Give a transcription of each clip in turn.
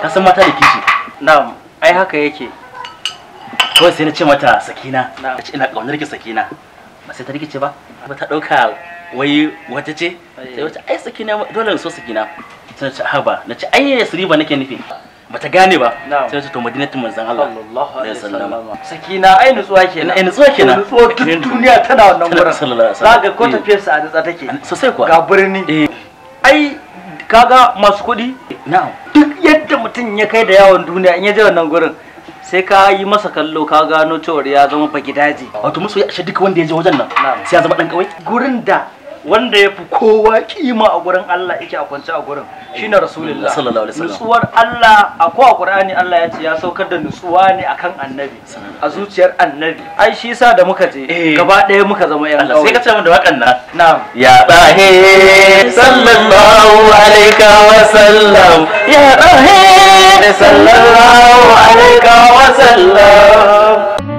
ka san mata da kishi na'am ai haka yake kawai sai na ce mata sakina Na'am. na ce ina kaunar ki sakina ba sai ta rikice ba ba ta dauka wai wata ce sai wata ai sakina dole in so sakina sai na ce haba na ce ai yasriba nake nufi ba ta gane ba Na'am. sai ta to madinatul manzon Allah sallallahu alaihi wasallam. wasallam sakina ai nutsuwa kenan Ai, nutsuwa kenan. nutsuwa duk duniya tana wannan gurin Sallallahu alaihi wasallam. zaka ko Eh. tafiyar sa a nutsa take sosai kuwa ga birni eh ai kaga masu kuɗi na'am duk yadda mutum ya kai da yawon duniya in ya je wannan gurin sai ka yi masa kallo ka gano cewar ya zama fagidaji wato musu ya ashe duka wanda ya je wajen nan Na'am. sai ya zama dan kawai gurin da wanda ya fi kowa kima a gurin Allah yake a kwance a gurin shine rasulullah Sallallahu alaihi wasallam. nutsuwar Allah a ko a Qur'ani Allah ya ce ya saukar da nutsuwa ne akan annabi a zuciyar annabi ai shi yasa da muka je Eh. gaba ɗaya muka zama yan Allah sai ka ce min da wakan nan na'am يا طه صلى الله عليك وسلم يا طه صلى الله عليك وسلم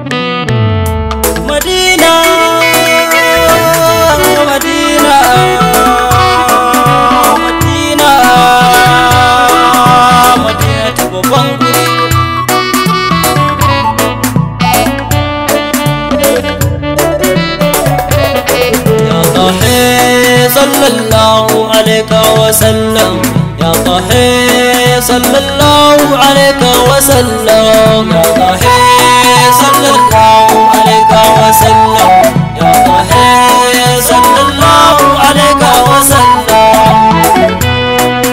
Madina, Madina, Madina, Madina ta babban guri. Ya Tahe sallallahu alaika wa sallam Ya Tahe sallallahu alaika wa sallam Ya Tahe sallallahu alaika wa sallam Ya Tahe sallallahu alaika wa sallam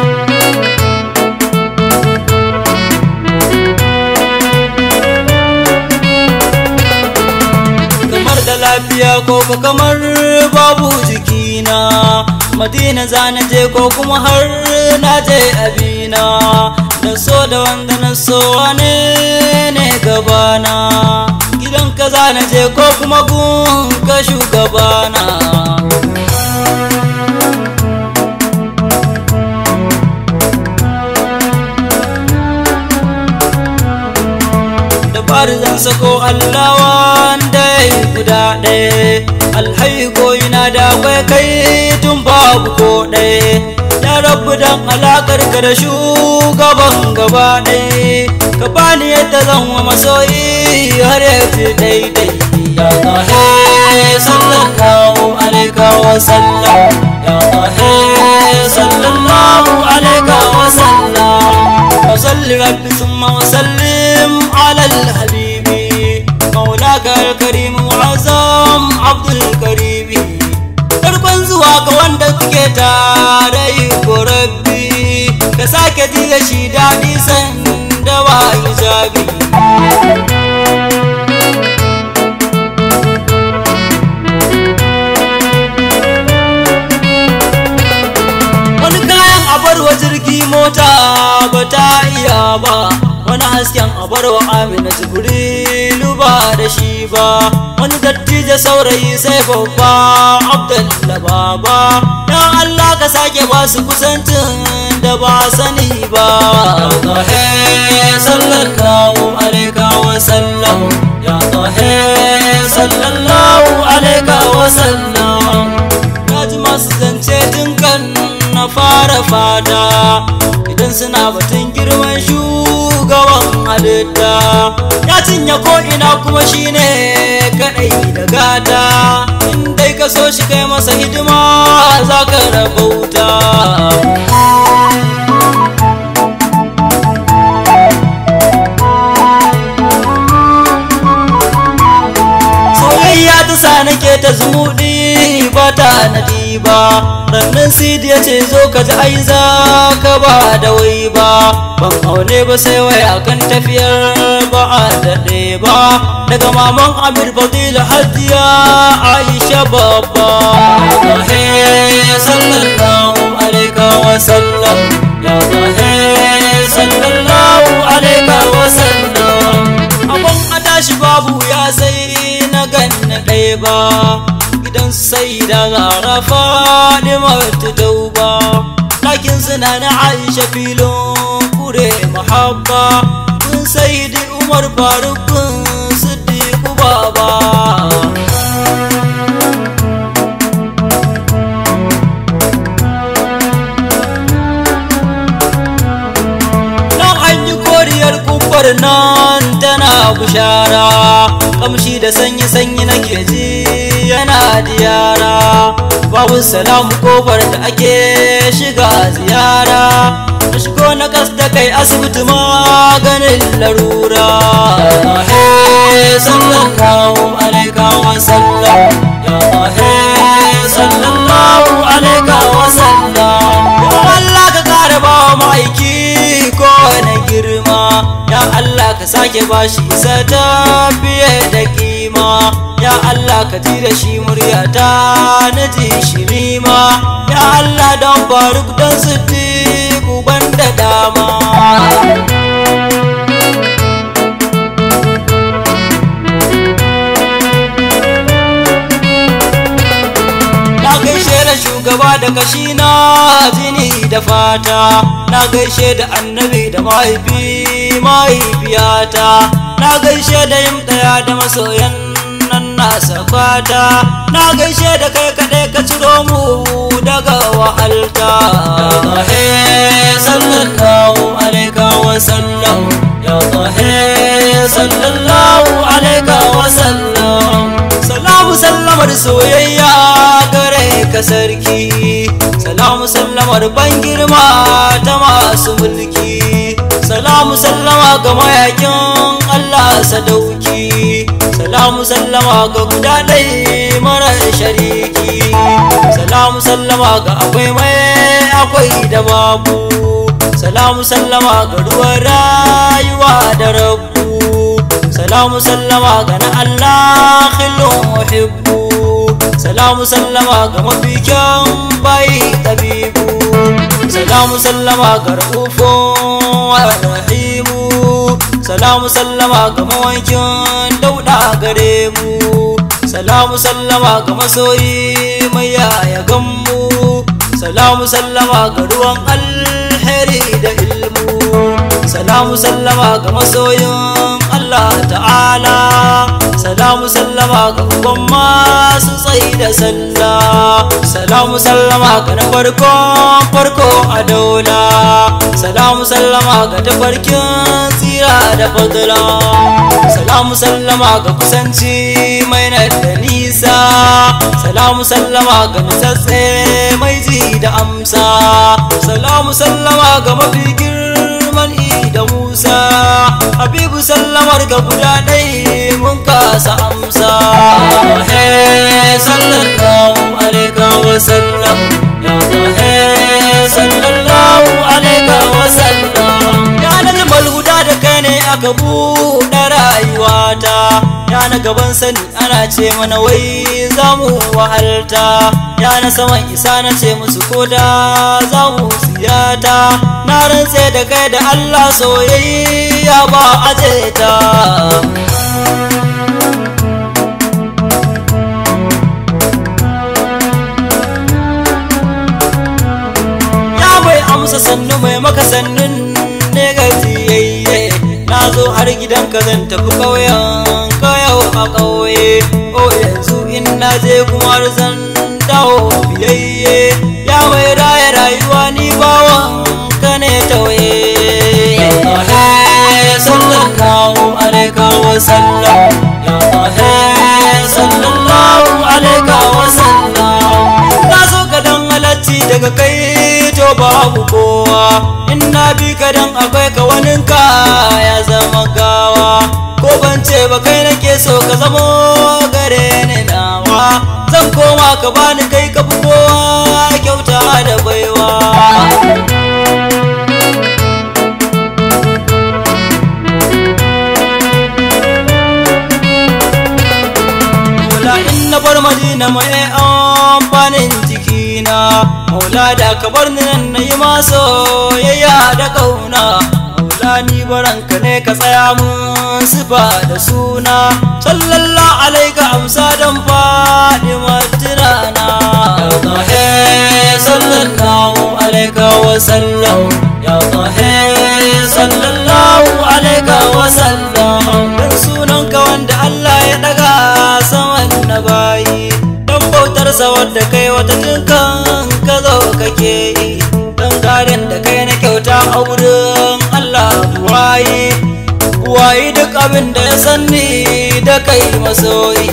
kamar da lafiya ko ko kamar babu jikina madina za na je ko kuma har na je abina na so da wanda na so wane ne gabana gidan ka za na je ko kuma gun ka shugabana da fari zan sako Allah wanda ya yi guda ɗaya alhayi koyina da akwai kai tun babu ko ɗaya ya rabu dan alakar ka da shugaban gaba ɗaya ka bani yadda zan wa masoyi har ya fi daidai ya tahe sallallahu alaika wa sallam ya tahe sallallahu alaika wa sallam وصل رب ثم وسلم على الحبيب مولاك الكريم وعظم عبد الكريم farkon zuwa ga wanda suke tare yi ko rabbi ka sake diga shi daɗi sanda ba hijabi wani kayan abarwa jirgi mota ba ta iya ba wani hasken abarwa amina jibrilu ba da shi ba wani dattijo saurayi sai babba abdalla baba dan allah ka sake ba su kusancin da ba sani ba tahe sallallahu alaika wa sallam ya tahe sallallahu alaika wa sallam Kaji masu zance tun kan na fara fada idan suna batun girman shugaban halitta ya cinye ko'ina kuma shine kadai da gata in dai ka so shi kai masa hidima za ka rabauta soyayya ta sa nake ta zumuɗi ba ta nadi ba rannan sidi ya ce zo ka ji ai za ka ba da wai ba ban aune ba sai waya kan tafiyar ba a daɗe ba daga maman amir fadila hadiya aisha babba tahe sallallahu alaika wa sallam ya tahe sallallahu alaika wa sallam abin a tashi babu ya sai na ganna ɗaya ba gidan sai da zara fadima ta dauba ɗakin suna na aisha filin kure mahabba kun sai da umar farukun siddiqu baba nan an yi inuwar nan tana bushara kamshi da sanyi-sanyi nake ji yana diyara babu salamu kofar da ake shiga ziyara na shigo na kas da kai asibiti maganin larura he sallallahu alaika wa sallam ya he sallallahu alaika wa sallam ya Allah ka kare ba ma'aiki ko na girma ya Allah ka sake bashi isa ta fiye da kima ya Allah ka ji da shi muryata na ji shi nima ya Allah don faruk don siddiq uban da dama Na gaishe da shugaba da kashi na jini da fata Na gaishe da annabi da mahaifi mahaifiyata Na gaishe da yin ɗaya da masoyan nan nasa fata Na gaishe da kai kaɗai ka ciro mu daga wahalta He sallallahu alaika wa sallam Ya he sallallahu alaika wa sallam Salamu sallamar soyayya gare ka sarki Salamu sallamar ban girma ta masu mulki Salamu sallama ga mayakin Allah sadauki Salamu sallama ga guda ɗai mara shariki Salamu sallama ga akwai mai akwai da babu Salamu sallama ga ruwan rayuwa da rabu salamu sallama ga na Allah khilun uhibbu salamu sallama ga mafikin bai tabibu salamu sallama ga ra'ufun rahimu salamu sallama ga mawankin dauda gare mu salamu sallama ga masoyi mai yaya gammu salamu sallama ga ruwan alheri da ilmu salamu sallama ga masoyin Allah ta'ala salamu sallama ga uban masu tsayi da sallah salamu sallama ga na farkon farko a daula salamu sallama ga tafarkin tsira da fadla salamu sallama ga kusanci mai na da nisa salamu sallama ga nutsatse mai ji da amsa salamu sallama ga mafi girman da musa habibu sallamar ga guda ɗai mun kasa amsa he sallallahu alaika wa sallam ya he sallallahu alaika wa sallam ya na jimal guda da kai ne aka buɗe rayuwata ya na gaban sani ana ce mana wai za mu wahalta ya na saman isa na ce musu koda za mu siyata na rantse da kai da Allah soyayya ba aje ta ya mai amsa sannu mai maka sannun ne gajiyayye na zo har gidanka zan tafi ƙauyen kayau a ƙauye o yanzu in na je kuma zan dawo biyayye ya mai raya rayuwa ni bawan ka ne tawaye sallallahu alaika wa sallam ya sallallahu alaika wa sallam na zo ka dan halacci daga kai to babu kowa in na bi ka dan akwai ka waninka ya zama gawa ko ban ce ba kai nake so ka zamo gare ni nawa zan koma ka bani kai ka fi kowa kyauta da baiwa Maula in na bar madina mai amfanin jikina Maula da ka bar ni nan na yi maso yayya da kauna Maula ni baranka ne ka tsaya mun sifa da suna Sallallahu alaika amsa dan faɗi matinana Ya sallallahu alaika wa sallam Ya sallallahu alaika wa sallam Dan sunanka wanda Allah ya daga saman na bayi Dan bautarsa wadda kai wata jinkan ka zo kake yi Dan gadon da kai na kyauta a wurin Allah buwaye abin da ya sanni da kai masoyi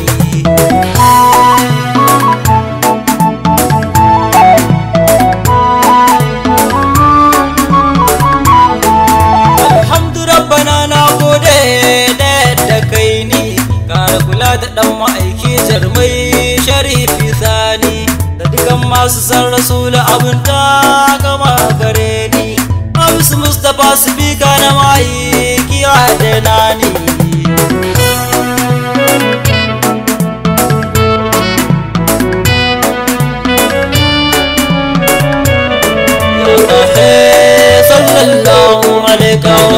alhamdu rabbana na gode da yadda kai ni kara kula da dan ma'aiki jarmai sharifi sani da dukan masu san rasulu abin ta gama gare ni Hamisu Mustapha sifika na ma'aiki da nani sallallahu alaihi